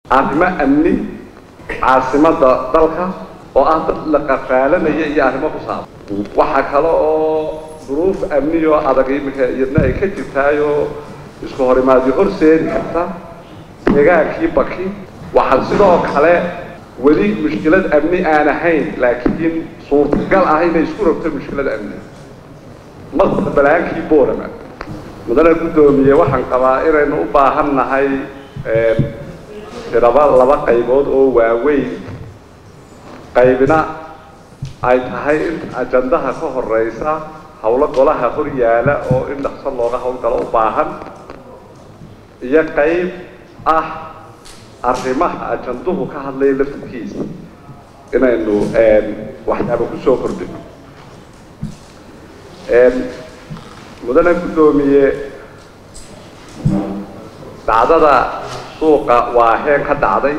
arrimo amni caasimadda dalka oo ah dad la qafaalanaya iyo arrimo ku saabsan waxaa kale oo duruuf amni oo adag iminka iyadna ay ka jirtaayoo isku horimaadyo horseedi karta deegaankii baki waxaan sidoo kale weli mushkilad amni aan ahayn laakiin suurtagal ah inay isku rabto mushkilad amni masar balaankii boorama mudane guddoomiye waxaan qabaa inaynu u baahan nahay tiraba laba qaybood oo waaweyn qaybina ay tahay in ajandaha ka horeysa howlo golaha hor yaala oo in dhaqso looga howlgalo u baahan iyo qayb ah arrimaha ajanduhu ka hadlaya laftirkiisa inaynu waxyaaba kusoo kordhino mudane guddoomiye dhacdada suuqa waaheen ka dhacday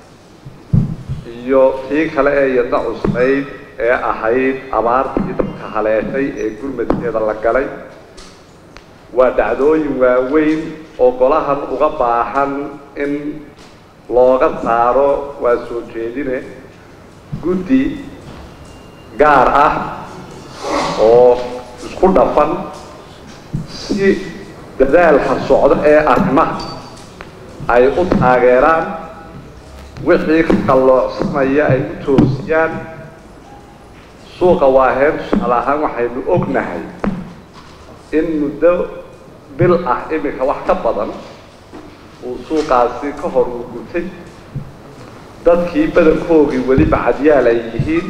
iyo tii kale ee yadna cusbayd ee ahayd abaartii dadka haleeshay ee gurmadkeeda la galay waa dhacdooyin waaweyn oo golahan uga baahan in looga saaro waa soo jeedine guddi gaar ah oo isku dhafan si dadaalka socdo ee arrimaha ay u taageeraan wixii ka qalloocsanaya ay u toosiyaan suuqa waaheen tusaale ahaan waxaynu ognahay in muddo bil ah iminka wax ka badan uu suuqaasi ka hor uu gutay dadkii badankoogii weli bacadyaal ay yihiin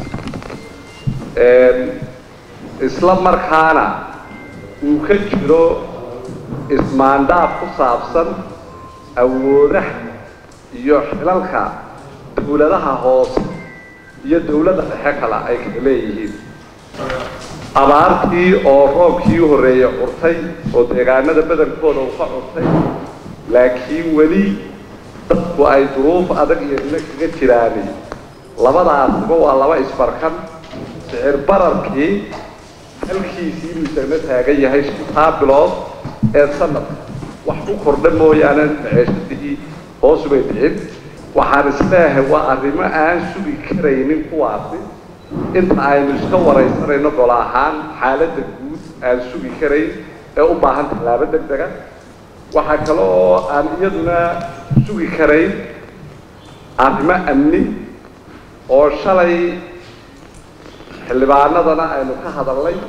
isla markaana uu ka jiro ismaandhaaf ku saabsan awoodaha iyo xilalka dawladaha hoose iyo dawladda dhexe kale ay kala leeyihiin abaartii oo roobkii u horreeyey curtay oo deegaanada badankooda uu ka curtay laakiin weli dadku ay duruuf adag iyo dina kaga jiraani labadaasba waa laba isbarkan sicir bararkii halkiisii buu isagna taagan yahay shantaa bilood ee sanadka wax u kordha mooyaane maceeshadii hoosubay dhicin waxaan isleeyahay waa arrimo aan sugi karaynin kuwaasi inta aynu iska waraysanayno gol ahaan xaaladda guud aan sugi karayn ee u baahan tallaabo deg dega waxaa kale oo aan iyaduna sugi karayn arrimo amni oo shalay xildhibaanadana aynu ka hadalnay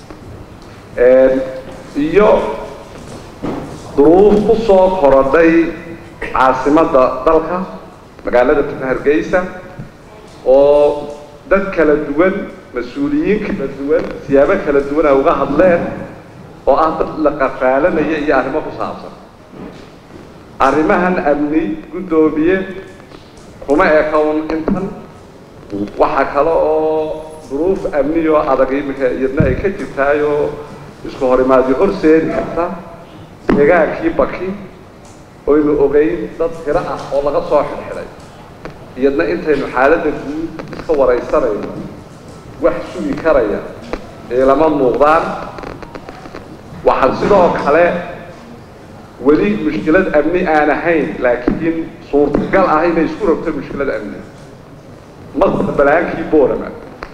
iyo duruuf ku soo korodhay caasimadda dalka magaalada hargeysa oo dad kala duwan mas-uuliyiin kala duwan siyaabo kala duwan ay uga hadleen oo ah dad la qafaalanaya iyo arrimo ku saabsan arrimahan amni guddoomiye kuma ekawn intan waxaa kale oo duruuf amni oo adag iminka iyadna ay ka jirtaayoo isku horimaadyo horseedi karta deegaankii baki oynu ogeyn dad tiro ah oo laga soo xirxiday iyadna intaynu xaaladda guud iska waraysanayno wax sugi karaya ee lama muuqdaan waxaan sidoo kale weli mushkilad amni aan ahayn laakiin suurtagal ah inay isku rabto mushkilad amni masar balaankii boorama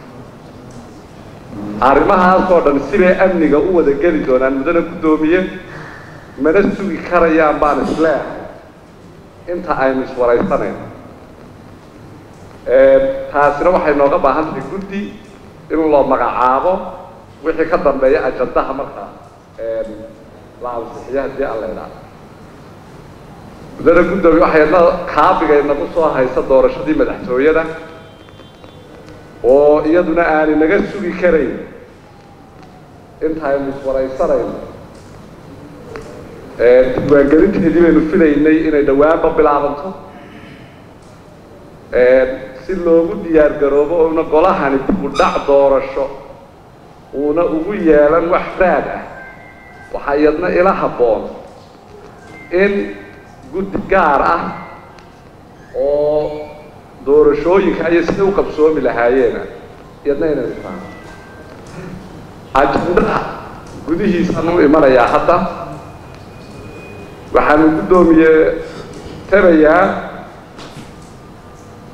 arrimahaasoo dhan sibay amniga u wada geli doonaan mudane guddoomiye mana sugi karayaan baan isleehay inta aynu iswaraysanayno taasina waxay nooga baahan tahay guddi in loo magacaabo wixii ka dambeeya ajandaha markaa la ansixiyo haddii aan la idhaah mudane guddoomiye waxayna kaabigaynagu soo haysa doorashadii madaxtooyada oo iyaduna aani naga sugi karayn intaynu iswaraysanayno diiwaangelinteedii baynu filaynay inay dhawaanba bilaabanto si loogu diyaar garoobo ouna golahani dibudhac doorasho uuna ugu yeelan wax raad ah waxaa iyadna ila habboon in guddi gaar ah oo doorashooyinka ayay siday u qabsoomi lahaayeena iyadna inaynu faano ajandaha gudihiisaan u imanayaa hadda waxaanu guddoomiye tabayaa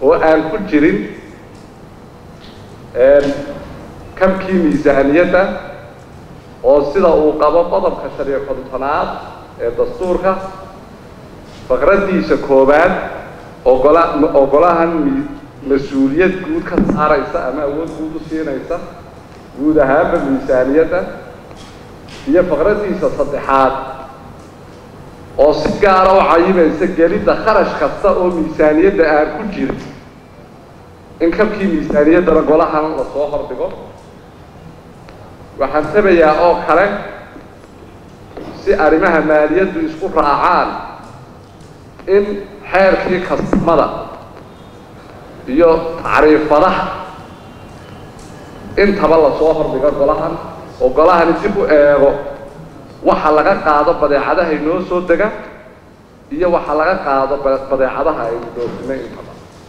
oo aan ku jirin kabkii miisaaniyadda oo sida uu qabo qodobka shan iyo kontonaad ee dastuurka faqraddiisa koowaad ogola ogolahan mas-uuliyad guud ka saaraysa ama awood guud u siinaysa guud ahaanba miisaaniyadda iyo faqraddiisa saddexaad oo si gaara u cayimaysa gelidda kharash kasta oo miisaaniyadda aan ku jirin in kabkii miisaaniyaddana golahan lasoo hordhigo waxaan tabayaa oo kale si arrimaha maaliyaddu isku raacaan in xeerkii kastamada iyo tacriifadaha intaba lasoo hordhigo golahan oo golahani dib u eego waxa laga qaado badeecadaha inoo soo dega iyo waxa laga qaado badeecadaha aynu doofinay intaba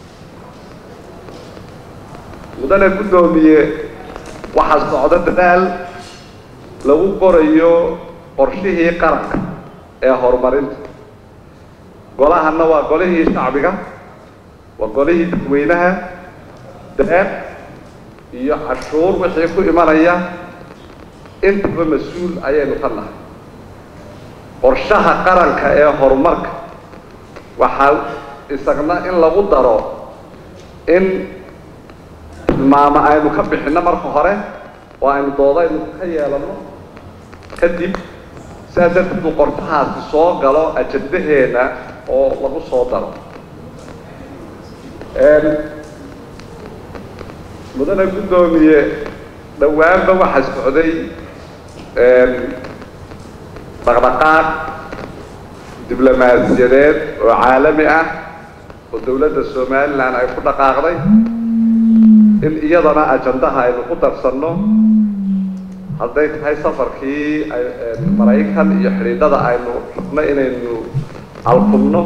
mudane guddoomiye waxaa socda dadaal lagu qorayo qorshihii qaranka ee horumarinta golahana waa golihii shacbiga waa golihii dadweynaha deeq iyo cashuur wixii ku imanaya intaba mas-uul ayaynu ka nahay qorshaha qaranka ee horumarka waxaa isagna in lagu daro in tilmaamo aynu ka bixinno marka hore oo aynu doodaynu ka yeelano kadib sidaa darteed uu qorshahaasi soo galo ajandaheena oo lagu soo daro mudane guddoomiye dhowaanba waxaa socday dhaqdhaqaaq diblomaasiyadeed oo caalami ah oo dowladda somalilan ay ku dhaqaaqday in iyadana ajandaha aynu ku darsanno hadday tahay safarkii maraykan iyo xidhiidhada aynu rabno inaynu alkumno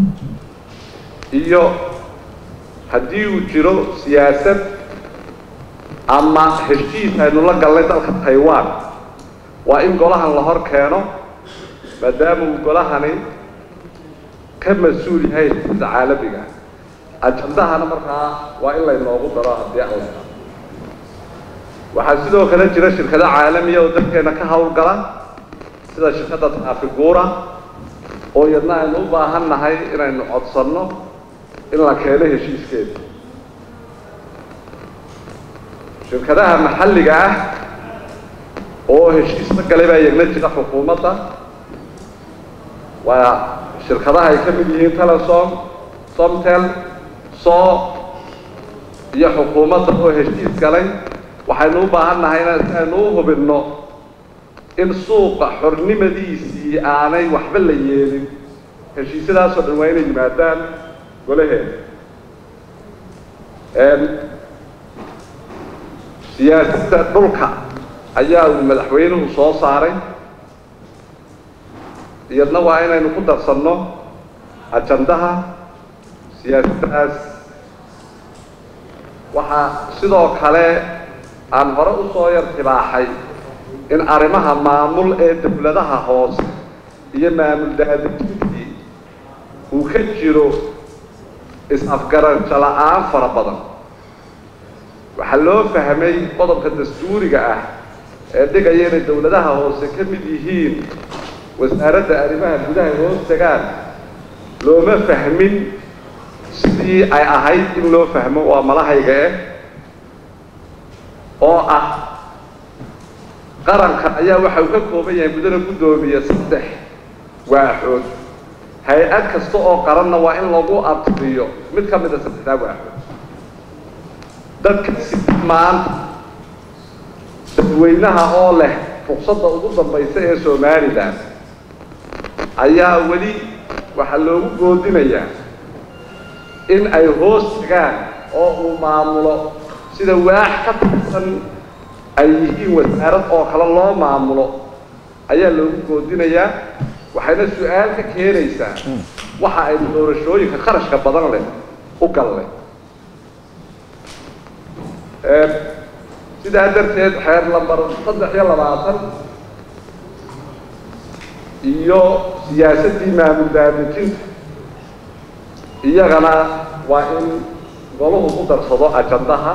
iyo haddii uu jiro siyaasad ama heshiis aynu la galnay dalka taiwan waa in golahan la hor keeno maadaama uu golahani ka mas-uul yahay sida caalamiga ajandahana markaa waa in laynoogu daro haddii alla waxaa sidoo kale jira shirkado caalamiya oo dalkeena ka hawlgala sida shirkadda taafiguura oo iyadna aynu u baahan nahay inaynu codsanno in la keeno heshiiskeeda shirkadaha maxalliga ah oo heshiis la galay baa iyagna jira xukuumadda waa shirkadaha ay ka mid yihiin telesom somtel so iyo xukuumadda oo heshiis galay waxaynu u baahan nahay in si aynu u hubinno in suuqa xornimadiisii aanay waxba la yeelin heshiisyadaasoo dhan waa inay yimaadaan golaheeda siyaasadda dhulka ayaa uu madaxweynuhu soo saaray iyadna waa inaynu ku darsanno ajandaha siyaasaddaas waxaa sidoo kale aan hore u soo yar tibaaxay in arrimaha maamul ee dawladaha hoose iyo maamul daadejintii uu ka jiro is-afgaransho la-aan fara badan waxaa loo fahmay qodobka dastuuriga ah ee dhigaya inay dawladaha hoose ka mid yihiin wasaaradda arrimaha gudaha hoos tagaan looma fahmin sidii ay ahayd in loo fahmo waa malahayga eh oo ah qaranka ayaa waxa uu ka kooban yahay mudana guddoomiye saddex waaxood hay-ad kasta oo qaranna waa in lagu abtiriyo mid ka mida saddexdaa waaxood dadka si maanta dadweynaha oo leh fursadda ugu dambaysa ee somalilan ayaa weli waxaa loogu goodinayaa in ay hoos tagaan oo uu maamulo sida waax ka tirsan ay yihiin wasaarad oo kale loo maamulo ayaa loogu goodinayaa waxayna su-aal ka keenaysaa waxa aynu doorashooyinka kharashka badan leh u galle sidaa darteed xeer lambar saddex iyo labaatan iyo siyaasaddii maamul daadejinta iyagana waa in goluhu ku darsado ajandaha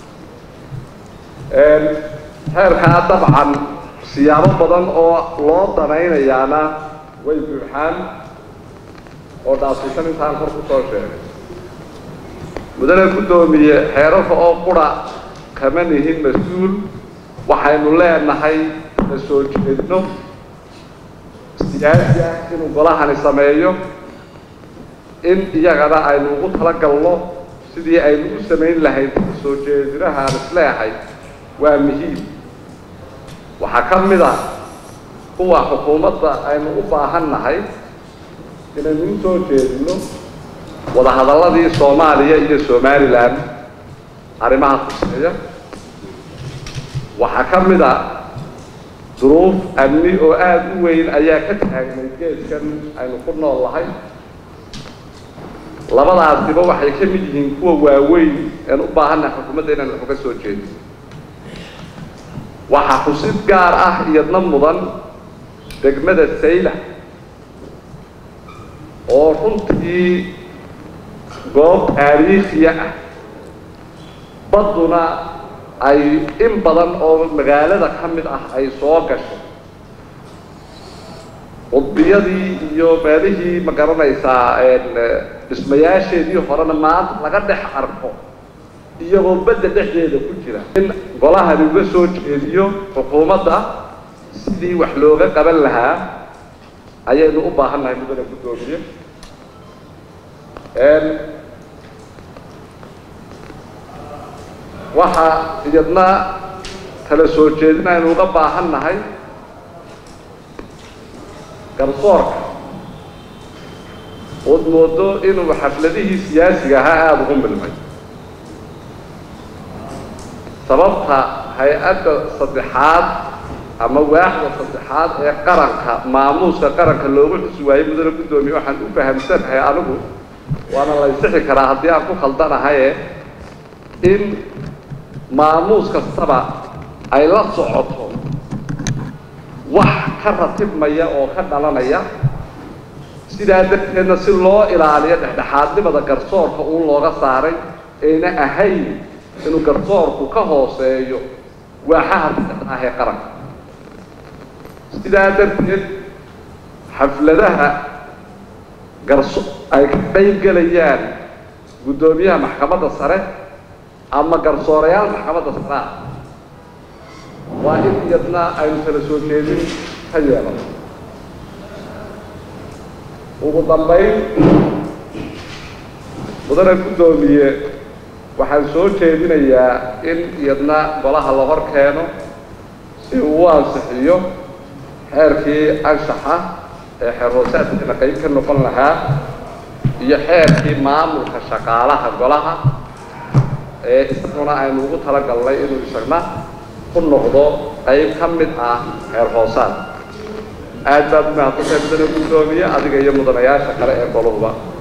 xeerkaa dabcan siyaabo badan oo loo danaynayaana way buuxaan oo dhaasisan intaan kor ku soo sheegay mudane guddoomiye xeerarka oo qura kama nihin mas-uul waxaynu leenahay la soo jeedno siyaasi ah inuu golahani sameeyo in iyagana aynu ugu talagalno sidii aynu u samayn lahayd soo jeedinahaan isleehay waa muhiim waxaa ka mid a kuwa xukuumadda aynu u baahan nahay inaynu u soo jeedino wadahadalladii soomaaliya iyo somalilan arrimaha kuseeya waxaa ka mid a duruuf amni oo aada u weyn ayaa ka taagnay geeskan aynu ku nool lahay labadaasiba waxay ka mid yihiin kuwa waaweyn een u baahannahay xukuumadda inaan wax uga soo jeedin waxaa xusid gaar ah iyadna mudan degmada sayla oo runtii goob taariikhiya ah badduna ay in badan oo magaalada ka mid ah ay soo gasho qudbiyadii iyo meelihii ma garanaysaa dhismayaasheedii horena maanta laga dhex arko iyagoo badda dhexdeeda ku jira in golahani uga soo jeediyo xukuumadda sidii wax looga qaban lahaa ayaynu u baahan nahay mudane guddoomiye waxaa iyadna kala soo jeedin aynu uga baahan nahay garsoorka ood moodo inuu xafladihii siyaasiga ahaa aada ugu milmay sababta hay-adda saddexaad ama waaxda saddexaad ee qaranka maamuuska qaranka loogu xusi waayey mudane guddoomiye waxaan u fahamsanahay anigu waana la ysixi karaa haddii aan ku khaldanahaye in maamuus kastaba ay la socoto wax ka ratibmaya oo ka dhalanaya sidaa darteedna si loo ilaaliyo dhexdhexaadnimada garsoorka uun looga saaray ayna ahayn inuu garsoorku ka hooseeyo waaxaha saddexda ah ee qaranka sidaa darteed xafladaha garso ay ka qayb gelayaan guddoomiyaha maxkamadda sare ama garsoorayaal maxkamadda sare ah waa in iyadna aynu kala soo jeedin ka yeelano ugu dambayn mudane guddoomiye waxaan soo jeedinayaa in iyadna golaha la hor keeno si uu u ansixiyo xeerkii anshaxa ee xeer hoosaadkiina qayb ka noqon lahaa iyo xeerkii maamulka shaqaalaha golaha ee isaguna aynu ugu talagalnay inuu isagna ku noqdo qayb ka mid ah xeer hoosaad aad baad umahadsantahay mudane guddoomiye adiga iyo mudanayaasha kale ee goluhuba